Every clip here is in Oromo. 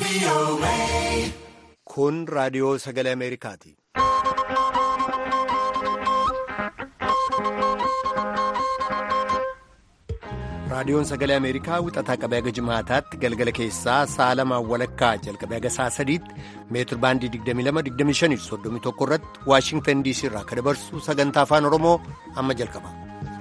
Kun raadiyoo sagalee Ameerikaati. Raadiyoon sagalee Ameerikaa wixataa qabee haga jimaataatti galgala keessaa sa'a lamaan walakkaa jalqabee haga sa'a sadiitti meetir baandii 22-25-31 irratti Waashingtan DC irraa akka dabarsu sagantaa afaan Oromoo amma jalqaba.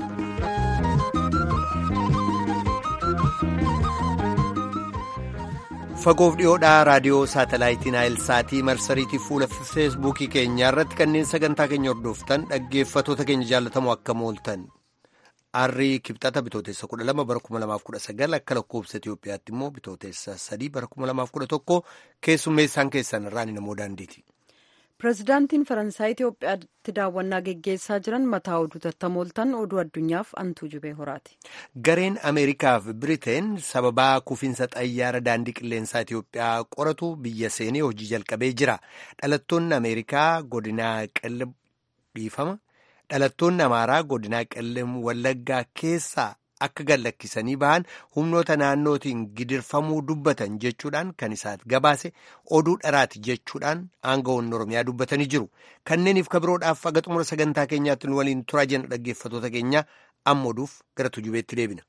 Fagoof dhiyoodhaa raadiyoo saatalaayitii Naayilsaatii marsariitii fuula feesbuukii keenyaa irratti kanneen sagantaa keenya hordoftan dhaggeeffatoota keenya jaallatamoo akka mooltan. Arrii kibxata bitootessa 12 bara 2019 akka lakkoofsa Itoophiyaatti immoo bitootessa 3 bara 2011 keessummeessaan keessan irraan namoo daandiiti. Pireezidaantiin Faransaay Itoophiyaatti daawwannaa geggeessaa jiran mataa oduu tattamooltan oduu addunyaaf antuu jubee horaati. Gareen Ameerikaa fi Biriteen sababaa kufiinsa xayyaara daandii qilleensaa Itoophiyaa qoratu biyya seenee hojii jalqabee jira. Dhalattoonni Ameerikaa godinaa qellem dhiifama. Dhalattoonni Amaaraa godinaa qellem Wallaggaa keessaa akka gallakkisanii bahan humnoota naannootiin gidirfamuu dubbatan jechuudhaan kan isaat gabaase oduu dharaati jechuudhaan aangawoonni Oromiyaa dubbatanii jiru. Kanneeniif kabiroodhaaf aga xumura sagantaa keenyaatti nu waliin turaa jenna dhaggeeffatoota keenya amma oduuf gara tujubeetti deebina.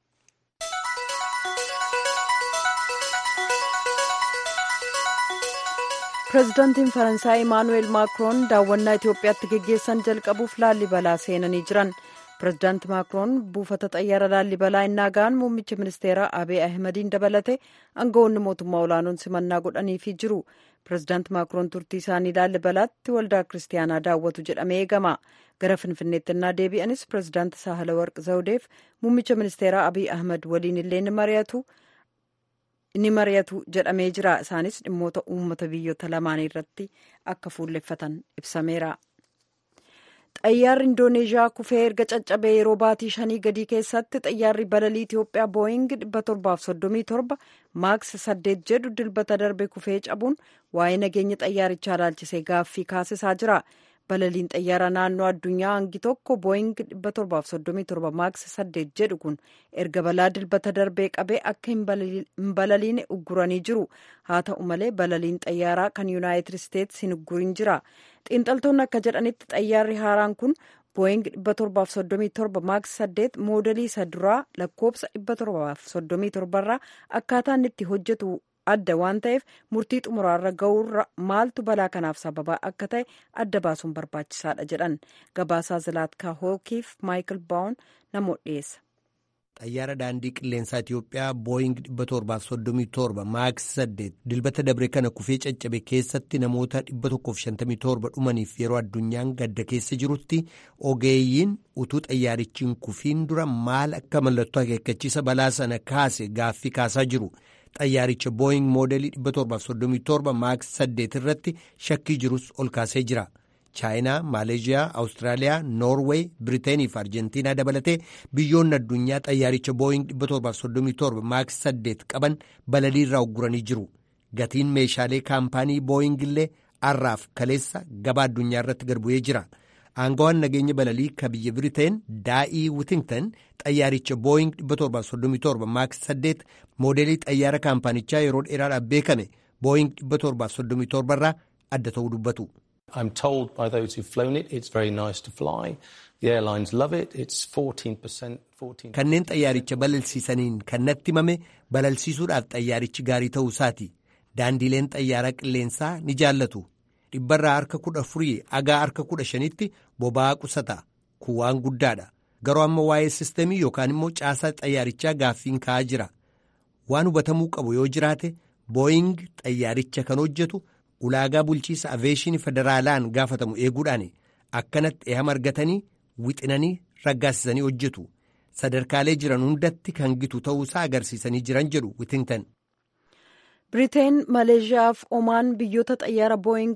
pireezidaantiin faransaay imaanuweel maakiroon daawwannaa itoophiyaatti geggeessan jalqabuuf laallibalaa seenanii jiran pireezidaanti maakiroon buufata xayyaara laallibalaa innaa ga'an muummicha ministeeraa abiy ahimadiin dabalate aangawoonni mootummaa olaanoon simannaa godhaniifii jiru pireezidaanti maakiroon turtii isaanii laallibalaatti waldaa kiristaanaa daawwatu jedhamee eegama gara finfinneetti innaa deebi'anis pireezidaanti saahila warq zawudeef muummicha ministeeraa abiy ahmad waliin illee ni mari'atu. ni mari'atu jedhamee jira isaanis dhimmoota uummata biyyoota lamaanii irratti akka fuulleffatan ibsameera. xayyaarri indooneezhiyaa kufee erga caccabee yeroo baatii shanii gadii keessatti xayyaarri balalii itiyoophiyaa booying 737 maaks 8 jedhu dilbata darbe kufee cabuun waa'ee nageenya xayyaarichaa ilaalchisee gaaffii kaasisaa jira. balaliin xayyaara naannoo addunyaa hangi tokko booying 737 maaks 8 jedhu kun erga balaa dilbata darbee qabee akka hin balaliine ugguranii jiru haa ta'u malee balaliin xayyaaraa kan yuunaayitid isteetsi hin uggurin jira xiinxaltoonni akka jedhanitti xayyaarri haaraan kun booying 737 maaks 8 moodelii isa duraa lakkoobsa 737 irraa akkaataa inni itti hojjetu adda waan ta'eef murtii xumuraarra ga'uurra maaltu balaa kanaaf sababaa akka ta'e adda baasuun barbaachisaadha jedhan gabaasaa zilaatkaa hookiif maayikil baawun namoota dhiyeessa. xayyaara daandii qilleensaa Itiyoophiyaa booying 737 maaks 8 dilbata dabre kana kufee caccabe keessatti namoota 157 dhumaniif yeroo addunyaan gadda keessa jirutti ogeeyyiin utuu xayyaarichiin kufiin dura maal akka mallattoo akeekkachiisa balaa sana kaase gaaffii kaasaa jiru. xayyaaricha booying moodelii 737 maaks 8 irratti shakkii jirus ol kaasee jira chaayinaa maaleeshiyaa awustiraaliyaa noorweey biriteenii fi arjentiinaa dabalatee biyyoonni addunyaa xayyaaricha booying 737 maaks 8 qaban balalii irraa ugguranii jiru gatiin meeshaalee kaampaanii booying illee arraaf kaleessa gabaa addunyaa irratti gad bu'ee jira. aangawaan nageenya balalii ka biyya biriteen daa'ii witington xayyaaricha booying 737 maaks 8 moodelii xayyaara kaampaanichaa yeroo dheeraadhaaf beekame booying 737 irraa adda ta'uu dubbatu. I'm told by those who've flown it it's very nice to fly. The airlines love it. It's 14%. 14 Kanneen xayyaaricha balalsiisaniin kan natti himame balalsiisuudhaaf xayyaarichi gaarii ta'uu isaati. Daandiileen xayyaaraa qilleensaa ni jaallatu. dhibbarraa harka kudha afurii agaa harka kudha shanitti boba'aa qusata kun waan guddaadha garuu amma waa'ee sistemii yookaan immoo caasaa xayyaarichaa gaaffiin ka'aa jira waan hubatamuu qabu yoo jiraate booying xayyaaricha kan hojjetu ulaagaa bulchiisa aveeshinii federaalaan gaafatamu eeguudhaan akkanatti eehama argatanii wixinanii raggaasisanii hojjetu sadarkaalee jiran hundatti kan gitu ta'uusaa agarsiisanii jiran jedhu witingtan. biriteen maleeshiyaa fi omaan biyyoota xayyaara booying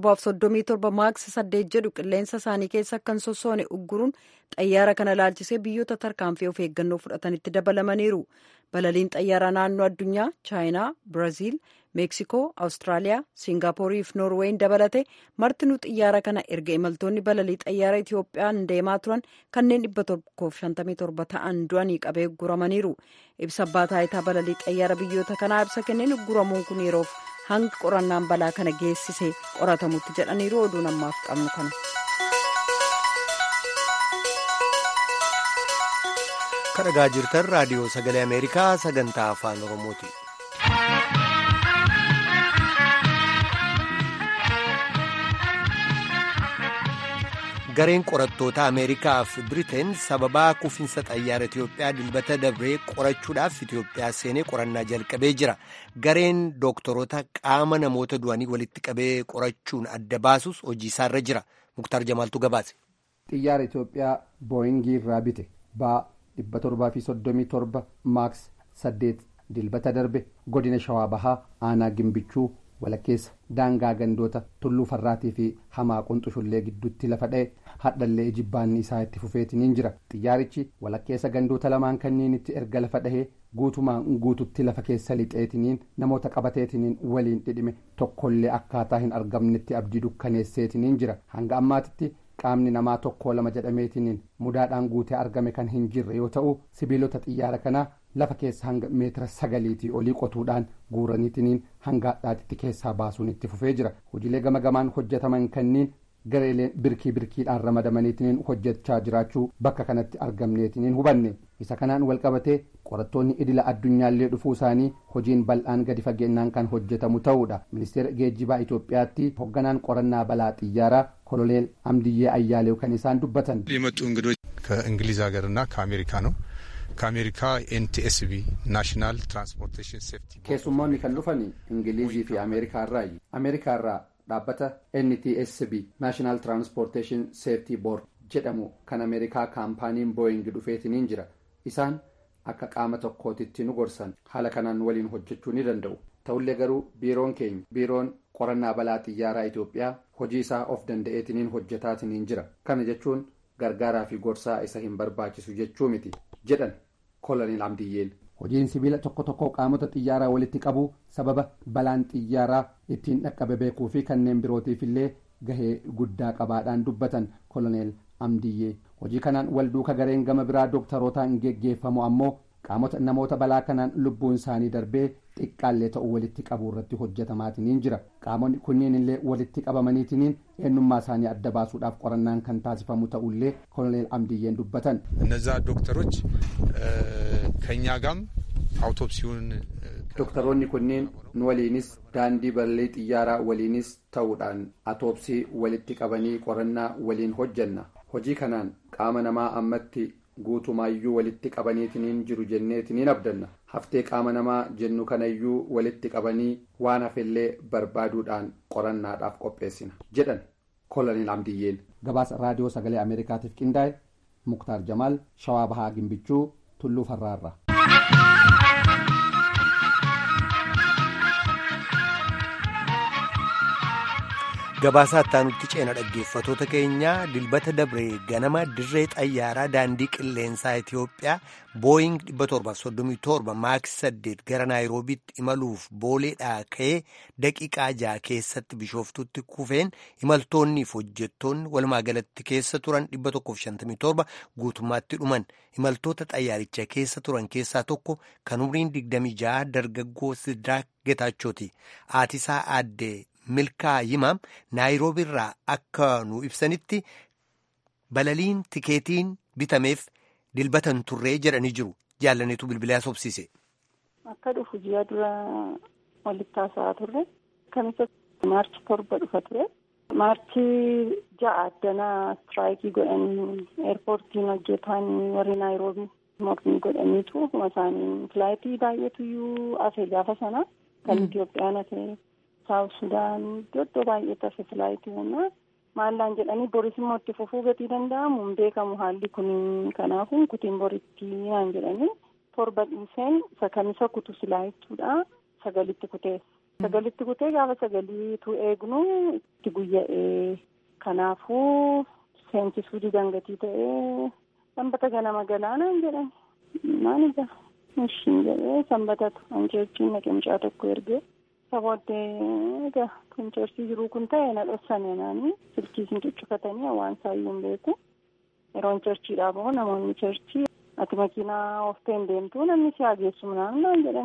737 maaks 8 jedhu qilleensa isaanii keessa kan sossoone ugguruun xayyaara kana ilaalchisee biyyoota tarkaanfii of eeggannoo fudhatanitti dabalamaniiru balaliin xayyaara naannoo addunyaa chaayinaa biraaziil meeksikoo awustiraaliyaa siingaapoorii fi noorweeyin dabalate martinuu xiyyaara kana erga imaltoonni balalii xayyaara itiyoophiyaan deemaa turan kanneen 157 ta'an du'anii qabee guramaniiru ibsa abbaa taayitaa balalii xayyaara biyyoota kanaa ibsa kenneen guramuun kun yeroof hanga qorannaan balaa kana geessise qoratamutti jedhaniiru oduu namaaf qabnu kana. kadhagaa jirtan raadiyoo sagalee ameerikaa sagantaa afaan oromooti. gareen qorattoota ameerikaa fi biriteen sababaa kufiinsa xayyaara itiyoophiyaa dilbata dabree qorachuudhaaf itiyoophiyaa seenee qorannaa jalqabee jira gareen dooktoroota qaama namoota du'anii walitti qabee qorachuun adda baasus hojii isaarra jira muktaar jamaaltu gabaase. xiyyaara itiyoophiyaa booyingii irraa bite baa dhibba torbaa fi soddomii torba maaks saddeet dilbata darbe godina shawaa bahaa aanaa gimbichuu walakkeessa daangaa gandoota tulluu farraatii fi hamaa qunxushullee gidduutti lafa dha'e hadhallee jibbaanni isaa itti fufeetiniin jira xiyyaarichi walakkeessa gandoota lamaan kanniinitti erga lafa dhahee guutumaan guututti lafa keessa lixeetiniin namoota qabateetiniin waliin dhidhime tokkollee akkaataa hin argamnetti abdii dukkaneesseetiniin jira hanga ammaatitti qaamni namaa tokko lama jedhameetiniin mudaadhaan guutee argame kan hin jirre yoo ta'u sibiilota xiyyaara kanaa lafa keessa hanga meetira sagaliitii olii qotuudhaan guuraniitiniin hanga hadhaatitti keessaa baasuun itti fufee jira hojiilee gama gamaan hojjetaman kanniin gareeleen birkii birkiidhaan ramadamaniitiniin hojjechaa jiraachuu bakka kanatti argamneetiniin hubanne isa kanaan walqabatee qorattoonni idila addunyaallee dhufuu isaanii hojiin bal'aan gadi fageennaan kan hojjetamu ta'uudha ministeera geejjibaa itoophiyaatti hoogganaan qorannaa balaa xiyyaaraa koloneel amdiyyee ayyaalew kan isaan dubbatan የመጡ እንግዶች ከእንግሊዝ ሀገርና ከአሜሪካ ነው ከአሜሪካ ኤንቲኤስቢ ናሽናል ትራንስፖርቴሽን ሴፍቲ keessummoonni kan dhufan ingilizii fi ameerikaa irraayi ameerikaa irraa dhaabbata ntsb naashinaal tiraanspoorteeshin seeftii boord jedhamu kan ameerikaa kaampaaniin booying dhufeetiniin jira isaan akka qaama tokkootitti nu gorsan haala kanaan waliin hojjechuu ni danda'u ta'ullee garuu biiroon keenya biiroon qorannaa balaa xiyyaaraa itoophiyaa hojii isaa of danda'eetiniin hojjetaatiniin jira kana jechuun gargaaraa fi gorsaa isa hin barbaachisu jechuu miti jedhan koloneel amdiyyeen hojiin sibiila tokko tokko qaamota xiyyaaraa walitti qabu sababa balaan xiyyaaraa ittiin dhaqqabe beekuu fi kanneen birootiif illee gahee guddaa qabaadhaan dubbatan koloneel amdiyyee hojii kanaan wal duuka gareen gama biraa dooktarootaan geggeeffamu ammoo qaamota namoota balaa kanaan lubbuun isaanii darbee xiqqaallee ta'u walitti qabuu irratti hojjetamaatiniin jira qaamonni kunniin illee walitti qabamaniitiniin eenyummaa isaanii adda baasuudhaaf qorannaan kan taasifamu ta'ullee koloneel amdiyyeen dubbatan እነዛ ዶክተሮች ከእኛ ጋም አውቶፕሲውን dooktaroonni kunniin nu waliinis daandii balalii xiyyaaraa waliinis ta'uudhaan atoopsii walitti qabanii qorannaa waliin hojjenna hojii kanaan qaama namaa ammatti guutumaayyuu walitti qabaniitiniin jiru jenneetiniin abdanna haftee qaama namaa jennu kanayyuu walitti qabanii waan hafellee barbaaduudhaan qorannaadhaaf qopheessina jedhan koloneel amdiyyeen gabaasa raadiyoo sagalee ameerikaatiif qindaa'e muktaar jamaal shawaa bahaa gimbichuu tulluu farraarra. Gabaasaa ittaanutti ceena dhaggeeffatoota keenyaa dilbata dabree ganama dirree xayyaaraa daandii qilleensaa Itiyoophiyaa booying 737 maaks 8 gara naayiroobiitti imaluuf booleedhaa ka'ee daqiiqaa ja'a keessatti bishooftutti kufeen imaltoonniif hojjettoonni walumaa galatti keessa turan 157 guutummaatti dhuman imaltoota xayyaaricha keessa turan keessaa tokko kan umriin 26 dargaggoo Sidraak Getaachooti aatisaa aaddee. milkaa yimaam naayiroobi irraa akka nu ibsanitti balaliin tikeetiin bitameef dilbatan turree jedhanii jiru jaallaneetu bilbilaa sobsiise. Akka dhufu ji'a dura walitti haasa'aa turre kamisa maarchi torba dhufa ture maarchi ja'a addanaa istiraayikii godhanii eerpoortiin hojjetaan warri naayiroobii mormii godhaniitu isaanii filaayitii baay'eetu iyyuu hafe gaafa sana kan Itoophiyaan hafe. saawuf sudaan iddoo baay'eetti hafe filaayitii kana maallaan jedhanii boris immoo itti fufuu gatii danda'amu hin beekamu haalli kun kanaafuu kutiin boritti naan jedhanii torba dhiiseen sakamisa kutu silaa jechuudha sagalitti kutee sagalitti kutee gaafa sagaliitu eegnu itti guyya'ee kanaafuu seensisuu didangatii ta'ee sanbata ganama galaanaan jedhani maal ija ishiin jedhee sanbatatu anjeechiin naqimcaa tokko ergee. Sabooddee egaa kun ceersii jiruu kun ta'e na dhoksane naani silkii isin cuccufatanii waan saayyuu hin beeku yeroon ceerchiidhaa bahu namoonni ceerchii ati makiinaa ooftee hin deemtu namni si hageessu naan naan jedhani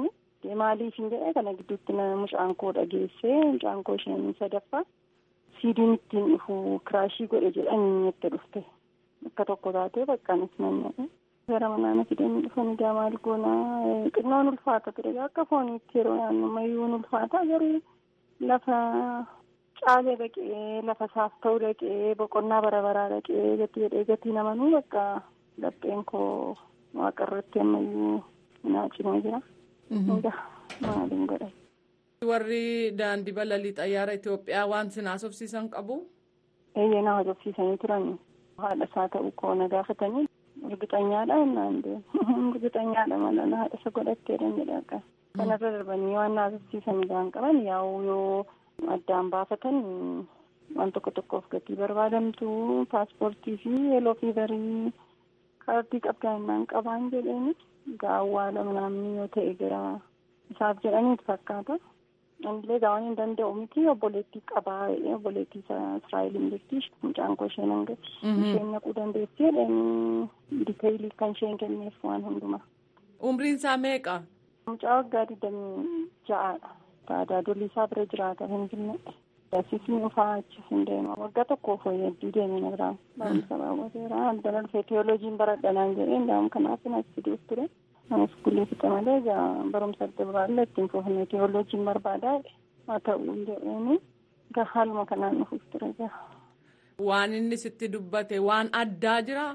booddee maaliif hin jedhee kana gidduutti mucaan koo dhageessee mucaan koo isheen sadaffaa siidiin ittiin dhufu kiraashii godhe jedhanii itti dhufte akka tokko taatee baqqaanis nannaa'e. gara manaa fidanii dhufanii gaa maal goonaa xinnoon ulfaata ture akka fooniitti yeroo naannummayyuun ulfaata garuu lafa caalee dhaqee lafa isaaf ta'u dhaqee boqonnaa bara baraa dhaqee gatii jedhee gatii namanuu bakka lapheen koo waaqa irratti ammayyuu naa cimee jira. Egaa maaliin godha. Warri daandii balalii xayyaara Itoophiyaa waan sin haasofsiisan qabu. Eeyyee na haasofsiisanii turan haadha isaa ta'uu koo na gaafatanii urgixanyaadha innaan deemu urgixanyaadha mala na haadha isa godhatteedhan jedha kanarra darbanii waan na haasofsiisan isaan qaban yaa'u yoo addaan baafatan waan tokko tokkoof gatii barbaadamtu paaspoortii fi yeeloo fiivarii kaardii qabdaa innaan qabaan jedheeni gaawwaala namni yoo ta'e gara isaaf jedhaniitu fakkaata. Anillee gaawwan hin danda'u miti obboleettii qabaa obboleettii Israa'eliin jirti mucaan koo isheen hangati. Isheen naquu dandeessi jedhanii diteeyilii kan isheen kenneef waan hundumaa. Umriin isaa meeqa? Mucaa waggaa digdamii ja'aadha. Tajaajilli isaa bira jiraata Finfinnee. Asisni dhufaa achis hin deema. Waggaa tokkoof hedduu deemee na biraan. Barumsa raawwateera. Addana dhufee teeyooloojiin baradhanaan jedhee ndaam kanaaf as fiduuf ture. Anis kullee fixe malee egaa barumsa adda biraallee ittiin fufnee teeyooloojiin barbaadaa haa ta'u jedheeni egaa haaluma kanaan dhufuuf ture egaa. Waan inni sitti dubbate waan addaa jiraa?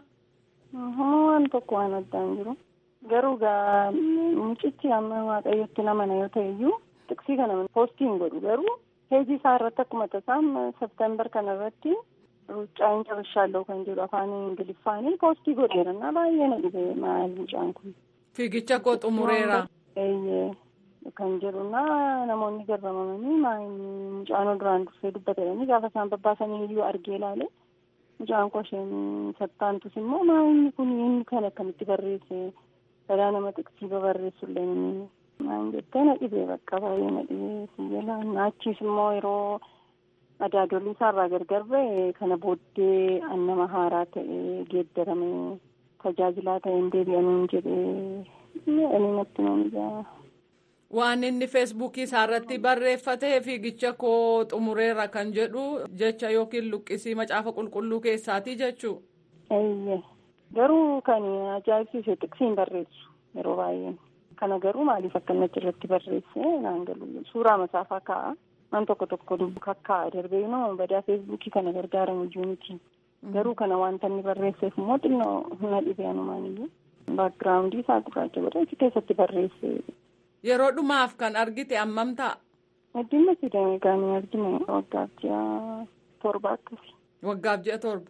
Waan tokko waan addaa hin jiru. Garuu egaa mucichi amma waaqayyotti namana yoo ta'e iyyuu tiksii kana poostii hin godhu garuu heejii isaa irratti akkuma tasaan september kana irratti ruuccaa hin cabashaallee kan jedhu afaan ingiliffaanii poostii godheera baay'ee na dhibee maal mucaan kun. Fiigicha koo xumureera. Eeyyee kan jedhuna namoonni garramamanii maayini mucaan duraan dursee dubbatanii gaafa isaan babbaasanii iyyuu argee ilaale mucaan koo isheen sattaantus immoo maayini kun inni kan akkamitti barreesse sadaa nama tiksii babarreessullee maan jettee na dhibee bakka baay'ee na dhibee siyyala naachiis immoo yeroo adaadolii isaarraa gargar ba'e kana booddee annama haaraa ta'ee geeddarame tajaajilaa ta'een deebi'aniin jedhee ani natti nama Waan inni feesbuukii isaarratti barreeffatee fiigicha koo xumureera kan jedhu jecha yookiin luqqisii macaafa qulqulluu keessaatii jechuu. Eeyyee garuu kan ajaa'ibsiise tiksiin barreessu yeroo baay'ee kana garuu maaliif akka inni achirratti barreesse naan galu suuraa masaafaa kaa'a waan tokko tokko dubbu kakkaa'a darbee noo badaa feesbuukii kana gargaaramu iyyuu miti. garuu kana wanta inni barreesseef immoo xinnoo na dhibee anumaan iyyuu baakgiraawundii isaa gurraacha godhe achi keessatti barreesse. Yeroo dhumaaf kan argite ammam ta'a? Addunyaa sidamee gaanii argine waggaaf ji'a torba akkasi. Waggaaf ji'a torba.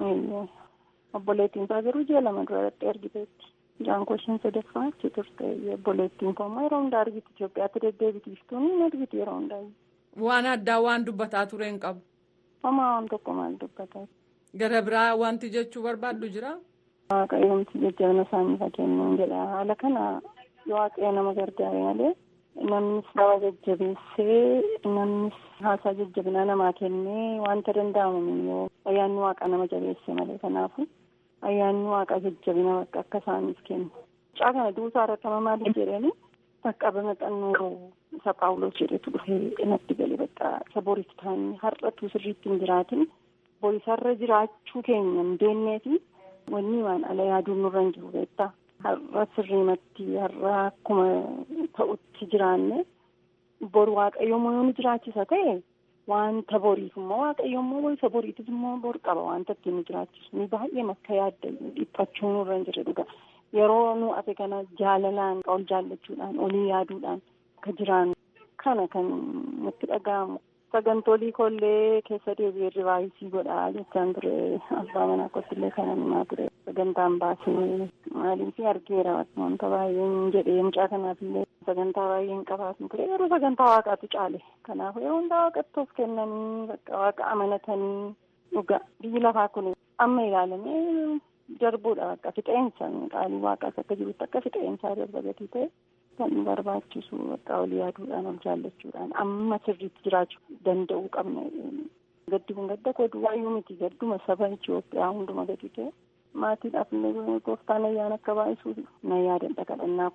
Obboleettiin isaa garuu ji'a lama dura irratti argiteetti. Jaankoo isheen sadaffaa achi turte obboleettiin koo immoo yeroo hundaa argiti Itoophiyaatti deddeebitiiftuun hin argiti yeroo hundaa. Waan addaa waan dubbataa ture hin qabu. Homaa waan tokko maal dubbataa? Gara biraa wanti jechuu barbaaddu jira? Waaqayyoomti jajjabina isaanii fakkeenyuun jedha. Haala kana waaqayyo nama gargaare malee namnis nama jajjabeessee namnis haasaa jajjabinaa namaa kennee wanta danda'amu yoo ayyaanni waaqaa nama jabeesse malee kanaafu ayyaanni waaqaa jajjabina bakka akka isaaniif kennu. Mucaa kana duusaa irratti nama maaliif jedhanii bakka bamaxannoo isa Paawulos jedhetu dhufee natti galee bakka isa boriif ta'anii har'atu sirriitti hin jiraatin. Borisarra jiraachuu keenya hin beennee fi wanni waan ala yaaduun nurra hin jiru beektaa. Har'a sirriimatti har'a akkuma ta'utti jiraanne boru waaqayyoommoo yoo nu jiraachisa ta'e wanta boriif immoo waaqayyoommoo isa boriitis immoo bor qaba wanta ittiin nu jiraachisu ni baay'ee makka yaadda dhiphachuu nurra hin jirre dhuga. Yeroo nu ate kana jaalalaan ol jaallachuudhaan olii yaaduudhaan akka jiraannu kana kan nutti dhaga'amu. sagantolii kollee keessa deebi'ee rivaayisii godhaa jechaan ture abbaa manaa kottillee kana himaa ture sagantaan baasee maaliif argeera wanta baay'een jedhee mucaa kanaafillee sagantaa baay'een qabaatu ture yeroo sagantaa waaqaatu caale kanaaf yeroo hundaa waaqatti of kennanii bakka waaqa amanatanii dhuga biyyi lafaa kun amma ilaalamee darbuudha bakka fixeensa qaalii waaqaas akka jirutti akka fixeensaa darba gatii ta'e. kan barbaachisu bakka olii yaaduudhaan ol jaallachuudhaan amma sirriitti jiraachuu danda'uu qabna. Gaddi kun gadda koo duwwaayyuu miti gadduma saba Itoophiyaa hunduma gadi ta'e maatiidhaaf illee gooftaan ayyaana akka baay'isuuf na yaadan dhaqadhannaa kun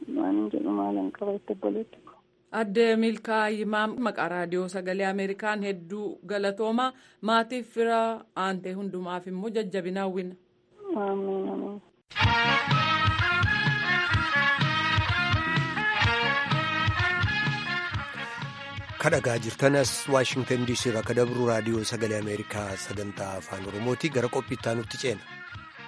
waan jedhu maalan qaba itti obboleetti ko. Addee Milkaayimaa maqaa raadiyoo sagalee Ameerikaan hedduu galatooma maatiif fira aantee hundumaaf immoo jajjabina hawwina. Amiin amiin. kadhagaa jirtanas waashingtan diisii irraa akka dabru raadiyoo sagalee ameerikaa sagantaa afaan oromooti gara qophiittaa nutti ceena.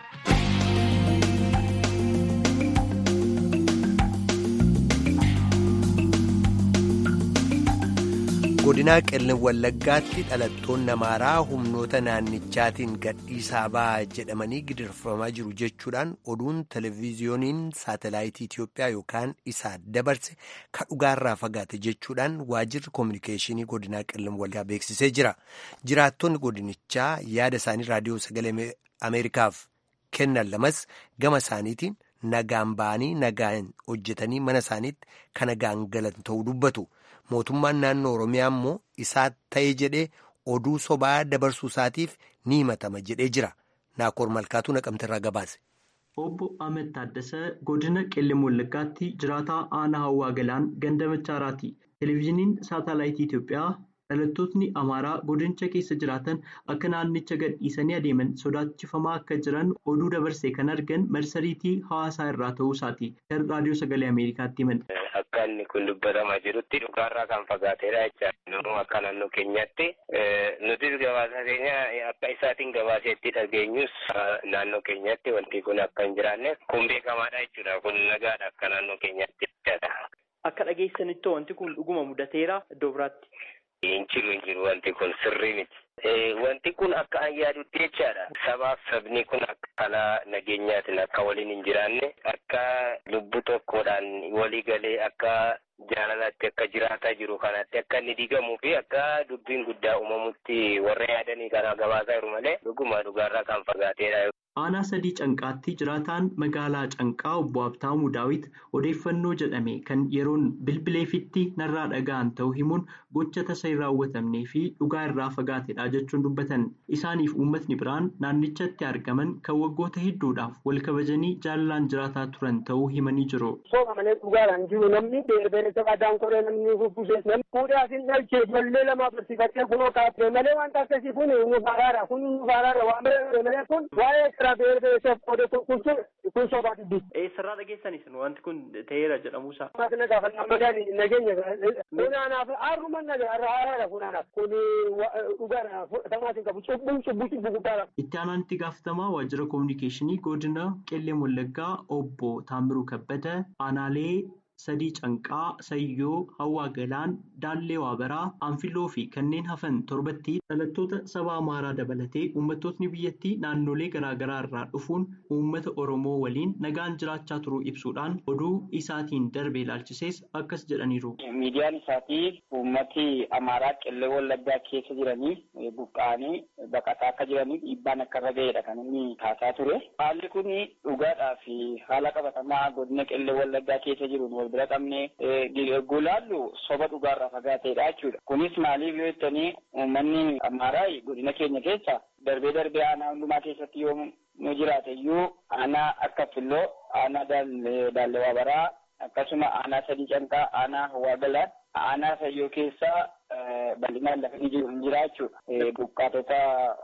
godinaa qellem wallaggaatti dhalattoonni amaaraa humnoota naannichaatiin gadhiisaa ba'aa jedhamanii gidirfamaa jiru jechuudhaan oduun televiziyooniin saatelaayitii Itiyoophiyaa yookaan isaa dabarse ka dhugaarraa fagaate jechuudhaan waajirri koominikeeshinii godinaa qellem wallaggaa beeksisee jira. Jiraattonni godinichaa yaada isaanii raadiyoo sagalee Ameerikaaf kennan lamas gama isaaniitiin nagaan ba'anii nagaan hojjetanii mana isaaniitti kan nagaan galan ta'uu dubbatu. mootummaan naannoo oromiyaa immoo isaa ta'ee jedhee oduu sobaa dabarsuu isaatiif ni himatama jedhee jira naakoor malkaatuu naqamterraa gabaase. obbo Ahmed Taaddasee godina qellem wallaggaatti jiraataa aanaa hawaa galaan ganda machaaraati televezyiiniin saataalaayitii Itiyoophiyaa dhalattootni amaaraa godinicha keessa jiraatan akka naannicha gadhiisanii adeeman sodaachifamaa akka jiran oduu dabarsee kan argan marsariitii hawaasaa irraa ta'uu isaati kan raadiyoo sagalee ameerikaatti himan. Akka inni kun dubbatamaa jirutti dhugaarraa kan fagaateedha jecha nu akka naannoo keenyatti nutis gabaasa keenya akka isaatiin gabaaseetti dhageenyus naannoo keenyatti wanti kun akka hin jiraanne kun beekamaadha jechuudha kun nagaadha akka naannoo keenyatti jechaadha. Akka dhageessanitti wanti kun dhuguma mudateera iddoo biraatti. Hin jiru hin jiru wanti kun sirrii miti. Wanti kun akka an yaadutti jechaadha. Sabaaf sabni kun akka kalaa nageenyaatiin akka waliin hin jiraanne akka lubbu tokkodhaan walii galee akka jaalalaatti akka jiraataa jiru kanatti akka inni diigamuu fi akka dubbiin guddaa uumamutti warra yaadanii kana gabaasaa jiru malee dhuguma dhugaarraa kan fagaateedha. Aanaa sadii canqaatti jiraataan magaalaa canqaa obbo Habtaamuu Daawit odeeffannoo jedhame kan yeroon bilbileefitti narraa dhaga'an ta'uu himuun gocha tasa hin raawwatamnee fi dhugaa irraa fagaatedha jechuun dubbatan. Isaaniif uummatni biraan naannichatti argaman kan waggoota hedduudhaaf wal kabajanii jaalalaan jiraataa turan ta'uu himanii jiru. Sooma malee dhugaadhaan jiru namni beerbee sabadaan koree namni bubbusee namni fuudhaa fi dhalchee ijoollee lama barsiifatee kunoo kaafee malee wanta akkasii kun nu faaraadha kun nu faaraadha waan malee kun waa'ee Eessarraa dhageessanis wanti kun ta'eera jedhamuusaa. Maatina gaafannaa madaan nageenya funaanaaf harruma nagaa funaanaaf kun dhugaadha tamaatiin qabu cubbuu cubbuu cubbuu guddaadha. Itti aanaan itti gaafatamaa waajjira koominikeeshinii godina qellem wallaggaa obbo Taamiruu Kabbada aanaalee sadii canqaa sayyoo hawaa galaan daallee waabaraa anfiloo fi kanneen hafan torbatti dhalattoota saba amaaraa dabalatee uummattootni biyyattii naannolee garaagaraa irraa dhufuun uummata oromoo waliin nagaan jiraachaa turuu ibsuudhaan oduu isaatiin darbe ilaalchisees akkas jedhaniiru. miidiyaan isaatii uummati amaaraa qellee wallaggaa keessa jiranii buqqa'anii baqataa akka jiranii dhiibbaan akka irra ga'eedha kan inni kaasaa ture haalli kun dhugaadhaa fi haala qabatamaa godina qellee wallaggaa keessa jiruun wal bira qabnee gulaallu soba dhugaarraa fagaateedha jechuudha. Kunis maaliif yoo jettanii uummanni amaaraa godina keenya keessa darbee darbee aanaa hundumaa keessatti yoo nu jiraate iyyuu aanaa akka filloo aanaa daallee waabaraa akkasuma aanaa sadii canqaa aanaa hawaa galaan aanaa sayyoo keessaa bal'inaan lafa ni jiru hin jira jechuudha. Buqqaatota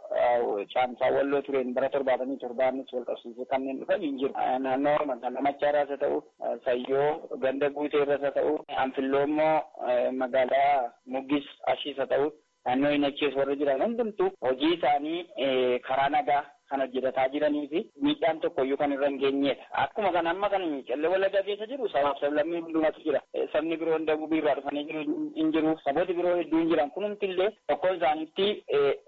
caamsaa walloo tureen bara torbaatamii torbaanis wal qabsiisee kanneen dhufan hin jiru. Naannoo magaalaa Machaaraas haa ta'u, Sayyoo ganda guuteerras haa ta'u, Anfilloo immoo magaalaa Muggis Ashiis haa ta'u, naannoo Inachees warra jiran hundumtuu hojii isaanii karaa nagaa kan hojjetataa jiranii fi miidhaan tokko iyyuu kan irra hin geenyedha. Akkuma kana amma kan qellee wallaggaa keessa jiru sabaaf sablammii hundumatu jira. Sabni biroo dagubii irraa dhufanii jiru hin jiru. Sabooti biroo hedduun jiran kunumti illee tokko isaaniitti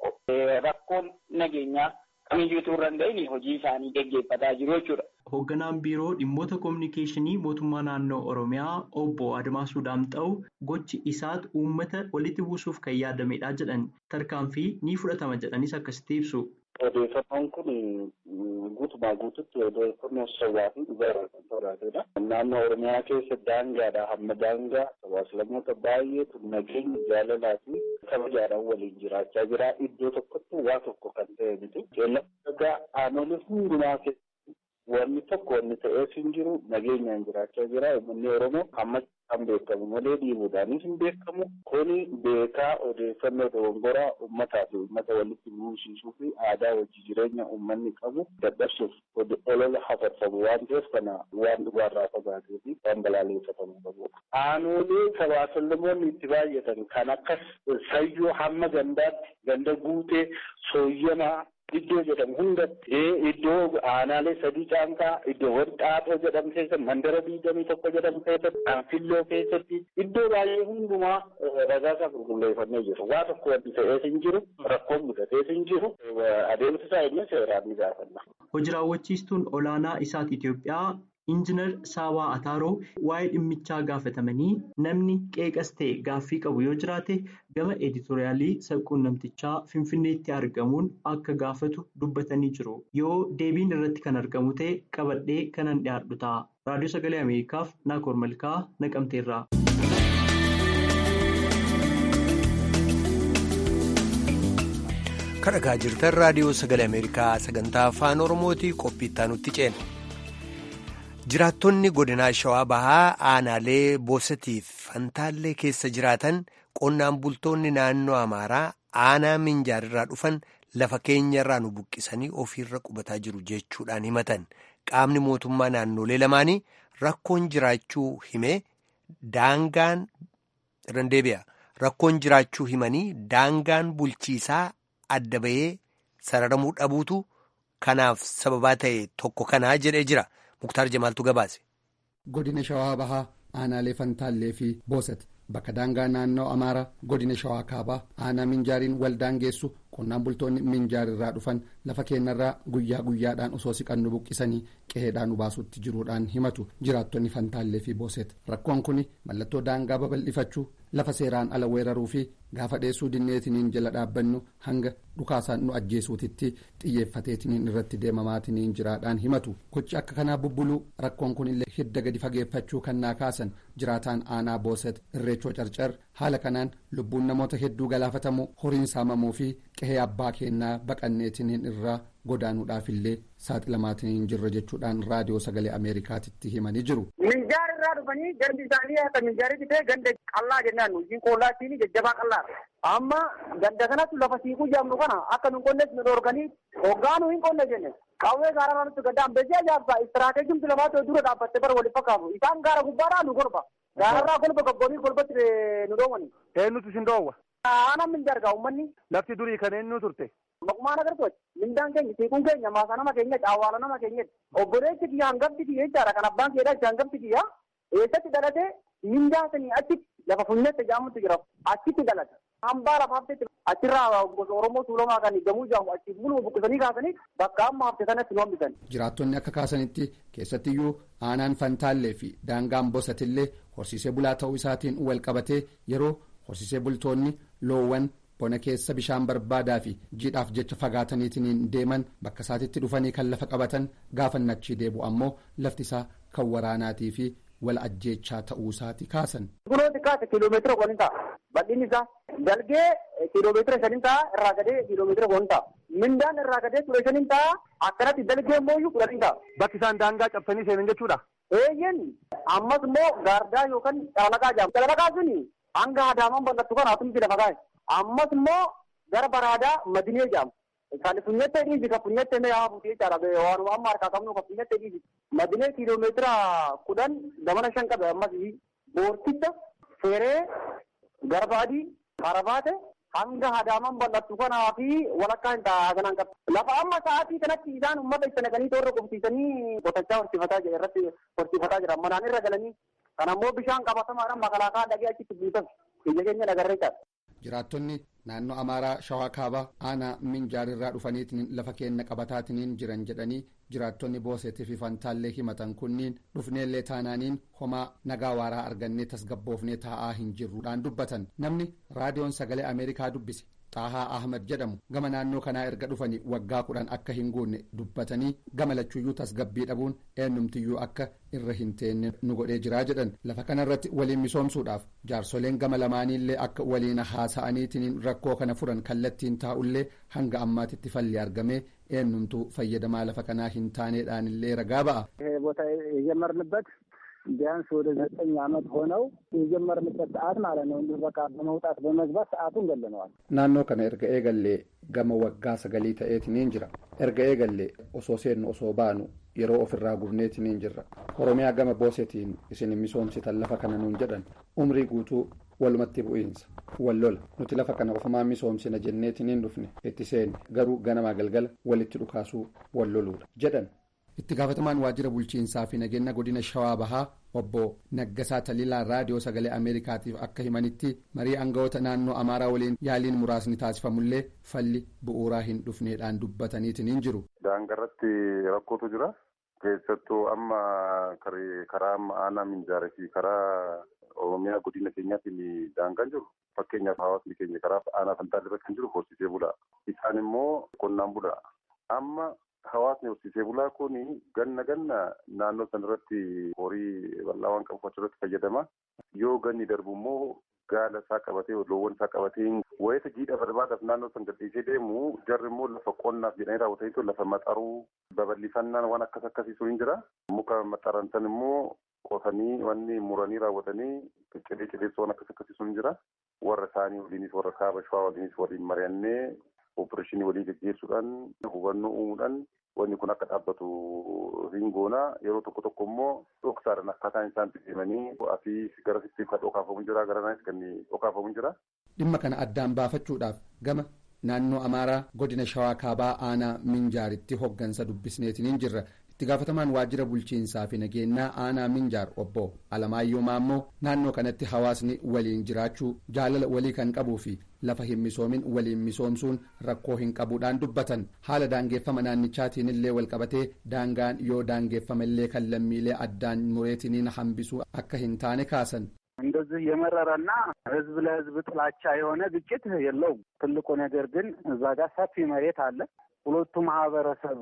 rakkoon nageenyaa kamiyyuutu irra hin ga'in hojii isaanii geggeeffataa jiru jechuudha. Hoogganaan biiroo dhimmoota koominikeeshinii mootummaa naannoo Oromiyaa obbo Admaasuu Daamxa'u gochi isaat uummata walitti buusuuf kan yaadamedha jedhan tarkaanfii ni fudhatama jedhanis akkasitti ibsu. Odeeffannoon kun guutumaa guututti odeeffannoo sobaa fi dhugaa irraa kan fagaatedha. Naannoo Oromiyaa keessa daangaadhaa hamma daangaa sabaaslamoota baay'eetu nageenya jaalalaa fi kabajaadhaan waliin jiraachaa jira. Iddoo tokkotti waa tokko kan ta'e miti. Qeellama dhagaa aanolee hundumaa wanni tokko wanni ta'eef hin jiru nageenyaan jiraachaa jira uummanni oromoo amma kan beekamu malee dhiibuudhaanis hin beekamu kuni beekaa odeeffannoo dogongoraa uummataa fi uummata walitti buusisuu fi aadaa wajji jireenya uummanni qabu dadhabsuuf olola hafarfamu waan ta'eef kana waan dhugaarraa fagaatee fi waan balaaleffatamuu qabudha. Aanoolee sabaasallumoonni itti baay'atan kan akkas sayyoo hamma gandaatti ganda guutee sooyyamaa iddoo jedhamu hundatti iddoo aanaalee sadii caanqaa iddoowwan xaaxoo jedhamu keessatti mandara diidamii tokko jedhamu keessatti anfilloo keessatti iddoo baay'ee hundumaa ragaasaa qulqulleeffannee jiru waa tokko wanti ta'ees hin jiru rakkoon mudatees hin jiru adeemsa isaa inni seeraan ni gaafanna. Hojii raawwachiistuun olaanaa isaati Itoophiyaa Injiinar Saawaa Ataaroo waa'ee dhimmichaa gaafatamanii namni qeeqas ta'e gaaffii qabu yoo jiraate gama editoriyaalii sabquunnamtichaa Finfinneetti argamuun akka gaafatu dubbatanii jiru. Yoo deebiin irratti kan argamu ta'e qabadhee kanan dhiyaadhu ta'a. Raadiyoo Sagalee Ameerikaaf Naakoor Malkaa Naqamteerraa. Kadhagaa jirtan raadiyoo Sagalee Ameerikaa sagantaa afaan Oromootii qophii itti aanutti ceena. Jiraattonni godinaa Shawaa Bahaa aanaalee Boosatiif Fantaallee keessa jiraatan qonnaan bultoonni naannoo Amaaraa aanaa Minjaarirraa dhufan lafa keenyarraa nu buqqisanii ofiirra qubataa jiru jechuudhaan himatan. Qaamni mootummaa naannolee lamaanii rakkoon jiraachuu himee daangaan randeebi'a. Rakkoon jiraachuu himanii daangaan bulchiisaa adda bahee sararamuu dhabuutu kanaaf sababaa ta'e tokko kanaa jedhee jira. Muktaar Jamaaltu gabaase. Godina Shawaa Bahaa aanaalee Fantaallee fi Boosat bakka daangaa naannoo Amaaraa godina Shawaa Kaabaa aanaa Minjaariin wal daangeessu qonnaan bultoonni Minjaarirraa dhufan lafa keenyarraa guyyaa guyyaadhaan osoo siqannu buqqisanii qe'eedhaan nu baasutti jiruudhaan himatu jiraattonni Fantaallee fi Booset rakkoon kun mallattoo daangaa babal'ifachuu lafa seeraan ala weeraruu fi gaafa dheessuu dinneetiniin jala dhaabbannu hanga dhukaasaan nu ajjeesuutitti xiyyeeffateetiniin irratti deemamaatiniin jiraadhaan himatu gochi akka kanaa bubbuluu rakkoon kun illee hidda gadi fageeffachuu kan naa kaasan jiraataan aanaa booset irreechoo carcar haala kanaan lubbuun namoota hedduu galaafatamuu horiin saamamuu fi qe'ee abbaa keenyaa baqanneetiniin irraa godaanuudhaaf illee saaxilamaatiniin jirra jechuudhaan raadiyoo sagalee ameerikaatitti himanii jiru. Minjaar irraa dhufanii gandi isaanii akka minjaaritti ta'e ganda qallaa jennaan hojiin qollaatiin jajjabaa qallaa. Amma ganda kanatti lafa siiquu jaamnu kana akka nu qonnes nu dhorkanii hoggaa nu hin qonne jenne. Qawwee gaara nutti ganda ambesee ajaa'ibsaa istiraateejiin lamaatu dura dhaabbattee bara waliin fakkaatu. Isaan gaara gubbaadhaa nu golba. Gaararraa golba gobboonii golbatti nu dhoowwani. Eenyutu isin dhoowwa? Aanaan minjaar gaa uummanni. Lafti durii kan eenyu turte? Maqumaan agartooti. Mindaan keenya siiquun keenya maasa nama keenya caawwaala nama keenya obboleessi kiyya hangafti kiyya jechaadha kan abbaan keedhaa jecha hangafti kiyya eessatti dhalatee mindaa sanii achitti lafa funyaatti jaamutti jira achitti dhalata. Hambaa lafa haftetti achirraa gosa Oromoo tuulamaa kan gamuu jaamu achiif bulu buqqisanii kaasanii bakka amma hafte sanatti nu hambisan. Jiraattonni akka kaasanitti keessattiyyuu aanaan fantaallee fi daangaan bosatillee horsiisee bulaa ta'uu isaatiin wal qabatee yeroo horsiisee bultoonni loowwan bona keessa bishaan barbaadaa fi jiidhaaf jecha fagaataniitiin deeman bakka isaatitti dhufanii kan lafa qabatan gaafannachii deebu ammoo lafti isaa kan waraanaatii fi wal ajjeechaa ta'uu isaati kaasan. Kunoo xiqqaate kiiloomeetira kudhan ta'a. Bal'inni isaa dalgee kiiloomeetira shanin ta'a irraa gadee kiiloomeetira kudhan ta'a. Mindaan irraa gadee ture shanin ta'a akkanatti dalgee immoo kudhanin ta'a. Bakki isaan daangaa cabsanii seenan jechuudha. Eeyyen ammas immoo gaardaa yookaan calalaqaa jaamu. Calalaqaa suni hanga adaamaan bal'attu kana atumti lafa kaa'e. ammas immoo gara baraadaa madinee jaamu. Kan funyattee dhiisi kan funyattee mee haa fuutee jechaadha. Waan amma harkaa qabnu kan funyattee dhiisi. Madinee kiiloomeetira kudhan gamana shan qabe ammas boorticha feeree garbaadii karabaate hanga adaamaan bal'attu kanaa fi walakkaa hin ta'a kanaan qabu. Lafa amma sa'aatii kanatti isaan uummata itti naqanii toorra qubsiisanii qotachaa horsiifataa jira irratti horsiifataa jira. Manaan irra galanii kan ammoo bishaan qabatamaadhaan makalaakaa dhagee achitti buusan. Biyya keenya nagarree jira. jiraattonni naannoo amaaraa shawaa kaabaa aanaa minjaarirraa dhufaniitiin lafa keenya qabataatiin jiran jedhanii jiraattonni booseetii fi fantaallee himatan kunniin dhufneellee taanaaniin homaa nagaa waaraa argannee tasgabboofnee taa'aa hin jirruudhaan dubbatan namni raadiyoon sagalee ameerikaa dubbise xaahaa ahmad jedhamu gama naannoo kanaa erga dhufanii waggaa kudhan akka hin guunne dubbatanii gama lachuuyyuu tasgabbii dhabuun eenyumtiyyuu akka irra hin teenne nu godhee jiraa jedhan lafa kanarratti waliin misoomsuudhaaf jaarsoleen gama lamaaniillee akka waliin haasa'aniitiin rakkoo kana furan kallattiin taa'ullee hanga ammaatitti falli argamee eenyumtuu fayyadamaa lafa kanaa hin taaneedhaanillee ragaa ba'a. ይሄ ቦታ የጀመርንበት ቢያንስ ወደ ዘጠኝ ዓመት ሆነው የጀመርንበት ሰዓት ማለት ነው። እንዲሁ በቃ በመውጣት በመግባት ሰዓቱን ገለነዋል። naannoo kana erga eegallee gama waggaa sagalii ta'eetiniin jira erga eegallee osoo seennu osoo baanu yeroo ofirraa gubneetiniin jirra oromiyaa gama boosetiin isin misoomsitan lafa kana nuun jedhan umrii guutuu walumatti bu'iinsa wal lola nuti lafa kana ofumaa misoomsina jenneetiniin dhufne itti seenne garuu ganamaa galgala walitti dhukaasuu wal loluudha jedhan itti gaafatamaan waajjira bulchiinsaa fi nageenya godina shawaa bahaa obbo Naggasaa Taliilaa raadiyoo sagalee Ameerikaatiif akka himanitti marii aangawoota naannoo Amaaraa waliin yaaliin muraasni taasifamullee falli bu'uuraa hin dhufneedhaan dubbataniitiin jiru. Daangarratti rakkootu jira. Keessattuu amma karaa amma aanaa minjaarii fi karaa Oromiyaa godina keenyaatiin daangaan jiru. Fakkeenyaaf hawaasni keenya karaa aanaa fantaalii irratti kan jiru horsiisee bulaa. Isaan immoo qonnaan bulaa. Amma hawaasni horsiisee bulaa kun ganna ganna naannoo san irratti horii bal'aa waan qabu achirratti fayyadama. Yoo ganni darbu immoo gaala isaa qabatee loowwan isaa qabatee wayita jiidha barbaadaaf naannoo san gadhiisee deemu jarri immoo lafa qonnaaf jedhanii raawwataniitu lafa maxaruu babal'ifannaan waan akkas akkasiisu hin jira. Muka maxaran san immoo qotanii wanni muranii raawwatanii cidee cideessu waan akkas akkasiisu hin jira. Warra isaanii waliinis warra kaaba shawaa waliinis waliin mari'annee opereeshinii walii gaggeessuudhaan hubannoo uumuudhaan wanni kun akka dhaabbatu hin goona yeroo tokko tokko immoo dhoksaadhaan akkaataan isaan deemanii asii gara sitti kan dhokaafamu jira gara naanis kan dhokaafamu jira. dhimma kana addaan baafachuudhaaf gama naannoo amaaraa godina shawaa kaabaa aanaa minjaaritti hoggansa dubbisneetiniin jirra itti gaafatamaan waajjira bulchiinsaa fi nageenyaa aanaa minjaar obbo alamaayyoo maammoo naannoo kanatti hawaasni waliin jiraachuu jaalala walii kan qabuu fi lafa hin misoomin waliin misoomsuun rakkoo hin qabuudhaan dubbatan haala daangeeffama naannichaatiin illee walqabatee daangaan yoo daangeeffama illee kan lammiilee addaan mureetiniin hambisuu akka hin taane kaasan. እንደዚህ የመረረና ህዝብ ለህዝብ ጥላቻ የሆነ ግጭት የለውም። ትልቁ ነገር ግን እዛ ጋር ሰፊ መሬት አለ። ሁለቱ ማህበረሰብ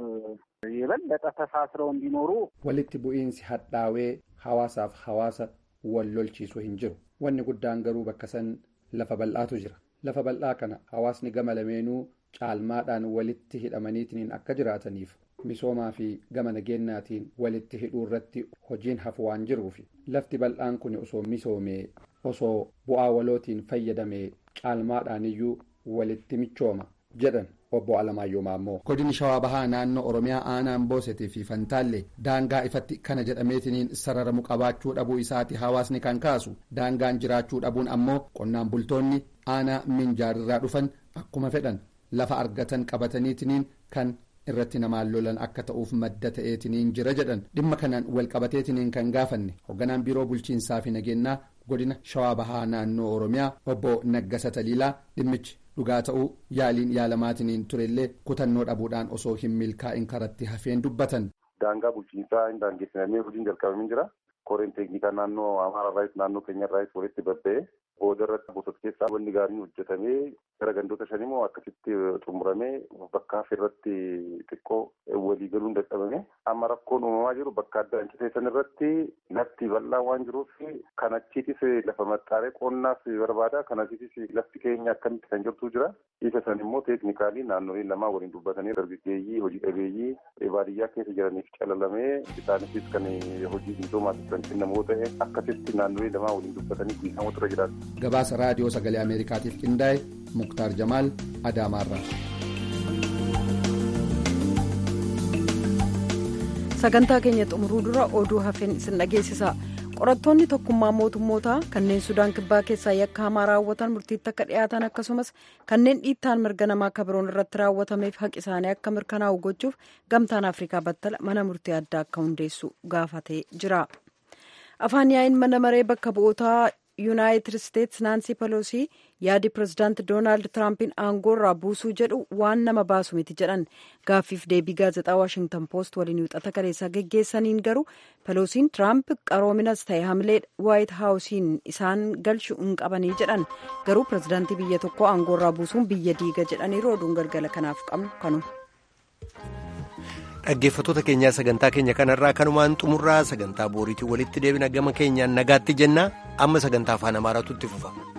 የበለጠ ተሳስረው እንዲኖሩ walitti bu'iinsi hadhaawee hawaasaaf hawaasa wal lolchiisu hin jiru wanni guddaan garuu bakka san lafa bal'aatu jira lafa bal'aa kana hawaasni gama lameenuu caalmaadhaan walitti hidhamaniitiin akka jiraataniif misoomaa fi gama nageenyaatiin walitti hidhuu irratti hojiin hafu waan jiruufi lafti bal'aan kun osoo misoomee osoo bu'aa walootiin fayyadamee caalmaadhaan iyyuu walitti michooma jedhan obbo Alamaayyoo Maammoo. Godini Shawaa Bahaa naannoo Oromiyaa aanaan Boosetii fi Fantaalle daangaa ifatti kana jedhameetiniin sararamu qabaachuu dhabuu isaati hawaasni kan kaasu daangaan jiraachuu dhabuun ammoo qonnaan bultoonni aanaa minjaarirraa dhufan akkuma fedhan lafa argatan qabataniitiniin kan irratti namaan lolan akka ta'uuf madda ta'eetiniin jira jedhan dhimma kanaan wal qabateetiniin kan gaafanne hoogganaan biiroo bulchiinsaa fi nageenyaa godina Shawaa Bahaa naannoo Oromiyaa obbo Naggasa Taliilaa dhimmichi. dhugaa ta'uu yaaliin yaalamaatiniin turellee kutannoo dhabuudhaan osoo hin milkaa'in karatti hafeen dubbatan. Daangaa bulchiinsaa hin daangeffamee hojiin jalqabamee jira. Koreen teeknikaa naannoo Amaaraarraayis naannoo keenyarraayis walitti babba'ee booda irratti bosota keessaa wanni gaariin hojjetamee gara gandoota shan immoo akkasitti xumuramee bakka hafe irratti xiqqoo walii galuun dadhabame. Amma rakkoon uumamaa jiru bakka adda anciteessan irratti lafti bal'aa waan jiruuf kan achiitis lafa maxxaaree qonnaas barbaada. Kan achiitis lafti keenya akkamitti kan jirtu jira. Isa san immoo teeknikaalii naannoleen lamaa waliin dubbatanii dargaggeeyyii hojii dhabeeyyii baadiyyaa keessa jiraniif calalamee isaaniifis kan hojii misoomaatiif kan kennamoo ta'e akkasitti naannolee lamaa waliin dubbatanii guutamuu irra jiraatu. gabaasa raadiyoo sagalee ameerikaatiif qindaa'e muktaar jamaal adaamaarraa. sagantaa keenya xumuruu dura oduu hafeen isin dhageessisa qorattoonni tokkummaa mootummootaa kanneen sudaan kibbaa keessaa yakka hamaa raawwatan murtiitti akka dhiyaatan akkasumas kanneen dhiittaan mirga namaa akka biroon irratti raawwatameef haqi isaanii akka mirkanaa'u gochuuf gamtaan afrikaa battala mana murtii addaa akka hundeessu gaafatee jira. afaan yaa'iin mana maree bakka bu'ootaa yuunaayitid isteetsi naansii peloosii yaadi pirezidaanti doonaald tiraampiin aangoorraa buusuu jedhu waan nama baasu miti jedhan gaaffiif deebii gaazexaa waashingtan poost waliin wixata kaleessaa geggeessaniin garuu peloosiin tiraamp qaroominas ta'e hamilee waayit haawusiin isaan galchuu hin qabanii jedhan garuu pirezidaantii biyya tokkoo aangoorraa buusuun biyya diiga jedhaniiru oduun galgala kanaaf qabnu kanuma. dhaggeeffattoota keenyaa sagantaa keenya kanarraa kanumaan xumurraa sagantaa booriitiin walitti deebina gama keenyaan nagaatti jenna amma sagantaa afaan amaaraatu itti fufa.